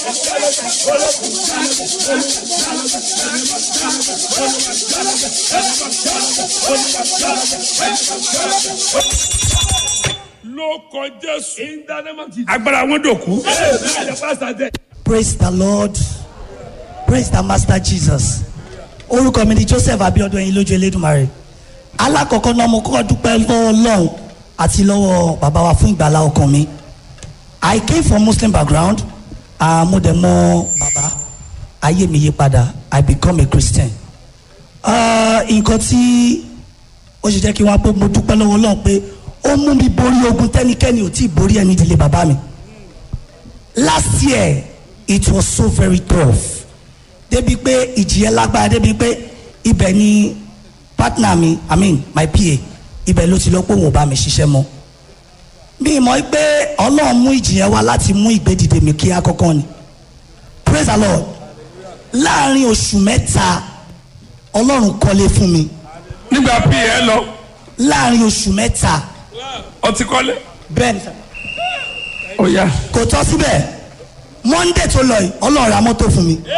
ló kọ jésù. In the name of Jesus. agbára wọn dòkú. Amen. The pastor there. praise the lord praise the master jesus orúkọ mi ni joseph abiodun ẹyin lójú elédùnmarè alákọ̀ọ́kọ́ náà mo kọ́ dúpẹ́ lọ́wọ́ ọlọ́run àti lọ́wọ́ bàbá wa fún ìgbàlá ọkàn mi i came from muslim background ah, mo dẹ̀ mọ bàbá ayé mi yí padà i become a christian Ah, nǹkan tí ó ṣe jẹ́ kí wọ́n á pé mo dúpẹ́ lọ́wọ́ ọlọ́run pé ó mú mi borí ogun tẹ́nikẹ́ni ò tí ì borí ẹni ìdílé bàbá mi last year it was so very tough débi pé ìjìyẹ lágbára débi pé ibẹ̀ ni partner mi i mean my pa ibẹ̀ ló ti lọ pé òun ò bá mi ṣiṣẹ́ mọ́ mi mọ̀ pé ọlọ́run mú ìjìyẹ wá láti mú ìgbédìde mi kí akọ́kọ́ ni praise the lord láàrin oṣù mẹ́ta ọlọ́run kọ́lé fún mi nígbà bí ẹ lọ láàrin oṣù mẹ́ta ọtí kọ́lé. bẹ́ẹ̀ ni sir. ó yá. kò tọ́ síbẹ̀ monday tó lọ yìí ọlọ́run ra mọ́tò fún mi.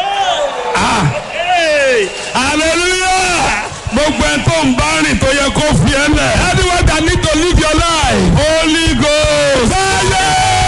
hallelujah gbogbo ẹ tó ń bá rìn tó yẹ kó fi ẹ lẹ. anyone that need to live your life. holy ghost. fire.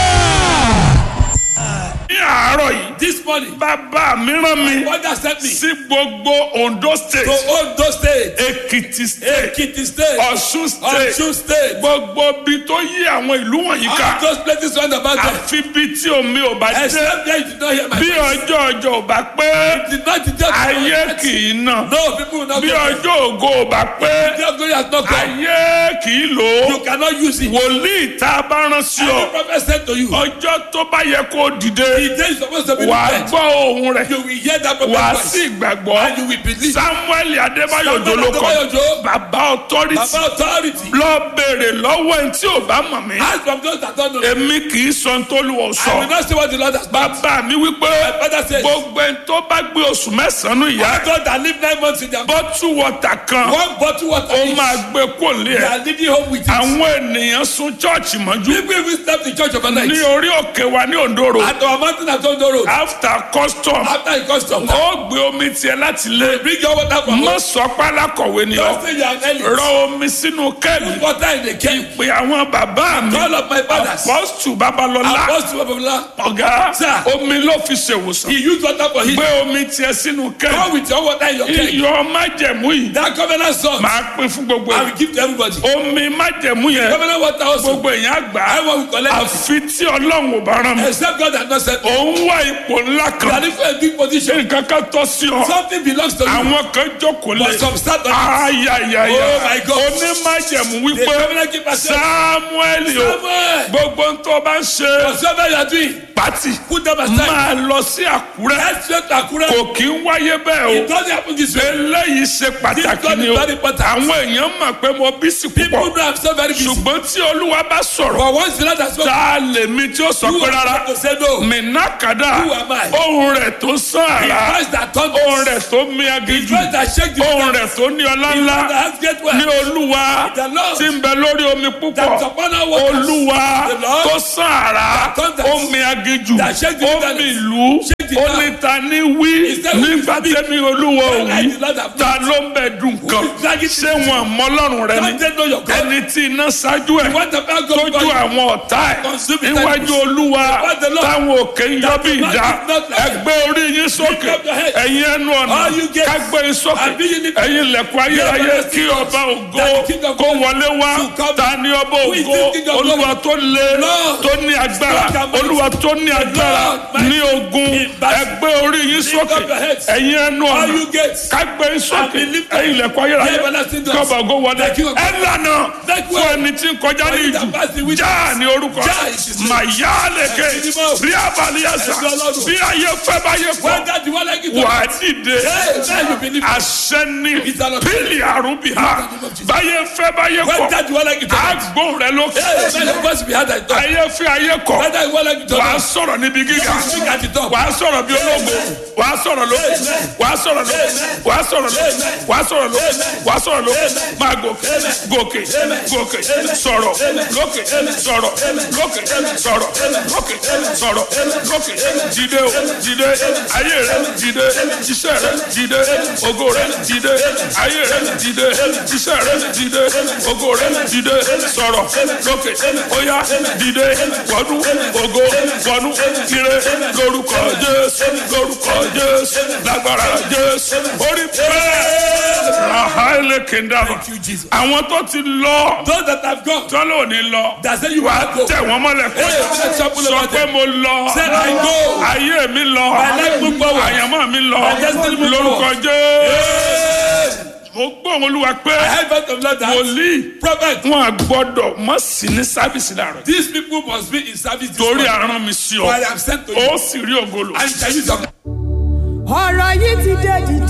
ní àárọ̀ yìí This morning, bàbá mi rán mi God has sent me sí gbogbo ondo state to Ondo State, ekiti state Ekiti State, ọ̀ṣun state Osun State, gbogbo bi tó yí àwọn ìlú wọ̀nyí all ká those places round about there. àfi bí tí omi ò bá dé Except there you did not hear my bí voice. ọjọ́ ọjọ́ ò bá pé Did not did not ayé kì í nà No, people will not bí get it. ọjọ́ ògo ò bá pé The of glory has not come. ayé kì í lò ó You cannot use it. wòlíì tá a bá rán sí Any ọ prophet said to you, ọjọ́ tó bá yẹ kó dìde the day is supposed to be wà á the gbọ́ ohun rẹ̀ You will hear that wà á prophet sì voice. gbàgbọ́ And you will believe. samuel adébáyò Samuel jolókọ Adébáyò Òjó. bàbá authority Baba authority. lọ béèrè lọ́wọ́ ẹni tí ò bá mọ̀ mí Ask from those that don't know. èmi kì í sọ tó lù ọ́ I will sọ not say what the Lord has done. bàbá mi wípé My father says, gbogbo ẹni tó bá gbé oṣù mẹ́sàn-án ìyá God that live nine months in their bọ́tù wọ̀tà kan one bottle water ó each. máa gbé kó lé They ẹ̀ are leading home with it. àwọn ènìyàn sún chọ́ọ̀chì mọ́jú People even step to church overnight. ní orí òkè wa ní òǹdóró At our mountain at Ondo Road. after custom After you custom. ó gbé omi tiẹ̀ láti lé Bring your water from mọ́ home. sọ pálákọ̀wé ni Don't ọ say you are an elite. rọ omi sínú kẹ́ẹ̀lì Put water in the can. pé àwọn bàbá mi Call up my fathers. apọ́sù babalọ́lá Apostle Babala. ọ̀gá Sir. omi ló fi ṣèwòsàn He used water for him. gbé omi tiẹ̀ sínú Come kẹ́ẹ̀lì with your water in your can. iyọ̀ májẹ̀mú yìí That covenant salt. máa pín fún gbogbo I ẹ̀ will give to everybody. omi májẹ̀mú yẹn Covenant water also. gbogbo èèyàn àgbà Everyone will collect. àfi tí ọlọ́run ò bá rán mi Except God has not sent. òun wá ipò ńlá You kan are in a big position. nǹkan kan tọ́ sí ọ Something belongs to you. àwọn kan jókòó lé But some start on it. ayayaya Oh my God. onímájẹ̀mú The wípé covenant keeper said, samuel o Samuel, gbogbo ń tó bá ń ṣe whatever you are doing, pátì put them aside. máa lọ sí àkúrẹ́ Let's straight to Akure. kò kí ń wáyé bẹ́ẹ̀ It o doesn't happen this way. eléyìí ṣe pàtàkì God ni is o very important. àwọn èèyàn mọ̀ pé mo bí sí People púpọ̀ know I'm so very busy. ṣùgbọ́n tí olúwa bá sọ̀rọ̀ But once the Lord has spoken, tá a lè mi tí ó sọ you pé are rárá not to say no. mìnàkàdà Who am I? ohun rẹ̀ tó sàn The àrà voice that thunders. ohun rẹ̀ tó mi The agijù voice that shake the ohun earth. rẹ̀ tó ní ọlá The ńlá voice that has great ní wealth. olúwa The Lord tí ń bẹ lórí omi púpọ̀ That's upon our waters. olúwa The Lord tó sàn àrà that thunders. omi agijù That shake the omi wilderness. ìlú Shake the earth. oníta ní wí Is that who nígbà is tẹ́mi olúwa ò When I wí did not have ta ló ń bẹ dùn kan is dragging ṣé wọn mọ ọlọ́run rẹ Don't they know your ni God? ẹni tí iná ṣáájú ẹ̀ You want the back of tójú God. àwọn ọ̀tá ẹ̀ Consume it. níwájú olúwa What the Lord- táwọn òkè ń yọ bí That the ìdá Lord is not like- ẹgbẹ́ orí yín sókè Lift up your head. ẹ̀yin ẹnu ọ̀nà All you gates. kágbé yín sókè And be ye lifted. ẹ̀yin ilẹ̀kùn ayérayé Yes, kí yes, ọba ògo That the King of kó glory wọlé wá to come. ta ni ọba Who is ògo this King of glory? olúwa tó lé Lord. tó ní agbára Strong and mighty. olúwa tó ní agbára Lord, mighty. ní ogun In battle. ẹgbẹ́ orí yín Lift sókè up your heads. ẹ̀yin ẹnu All ọ̀nà you gates. kágbé yín sókè And be lifted. ẹ̀yin ilẹ̀kùn ayérayé The everlasting doors. kí ọba ògo wọlé The King of ẹ lànà Make fún way. ẹni tí ń kọjá ní For you ìjù that pass the wilderness. já ní orúkọ Já is his name. màyálèké Ẹ̀sìn mímọ́. bí abalíyàsá Ẹ̀sìn Ọlọ́run. bí ayé fẹ́ báyé kọ́ When that the one like it wà á dìde Hey, now you believe. àṣẹ ní It's a lot. pílì àrùbí ha In the name of Jesus. báyé fẹ́ báyé When kọ́ that the one like it àgbò rẹ lókè Hey, man, the voice behind that door. ayé fẹ́ ayé kọ́ When that the one like it wà á sọ̀rọ̀ níbi gíga Speak at the top. wàá sọ̀rọ̀ bí ológo wàá sọ̀rọ̀ lókè wàá sọ̀rọ̀ lókè wàá sọ̀rọ̀ lókè wàá sọ̀rọ̀ lókè wàá sọ̀rọ̀ lókè máa gòkè gòkè gòkè sọ̀rọ̀ lókè sọ̀rọ̀ lókè sọ̀rọ̀ lókè sọ̀rọ̀ lókè dìde o dìde ayé rẹ dìde iṣẹ́ rẹ dìde ògo rẹ dìde ayé rẹ dìde iṣẹ́ rẹ dìde ògo rẹ dìde sọ̀rọ̀ lókè óyá dìde wọnú ògo wọnú ire lórúkọ jésù lórúkọ jésù lágbára jésù orí bẹ́ẹ̀ rahaele kendama Thank you, Jesus. àwọn tó ti lọ Those that have gone, tọ́lá ò ní lọ that say you wà á will go. tẹ̀ wọ́n mọ́lẹ̀ kọ́ Hey, let's shuffle sọ over pé them. mo lọ Say, I go. ayé mi lọ My life move forward. àyànmọ́ mi lọ My destiny move lórúkọ forward. jésù mo gbọ́ wọn olúwa pé I have heard of Lord that wòlíì prophet, wọn à gbọ́dọ̀ mọ̀ sí ní sáfìsì láàrọ̀ these people must be in service this torí morning. àrán mi sí For I ọ am sent to you. ó sì rí ògolo. And shall use of ọ̀rọ̀ yìí ti dé dìde.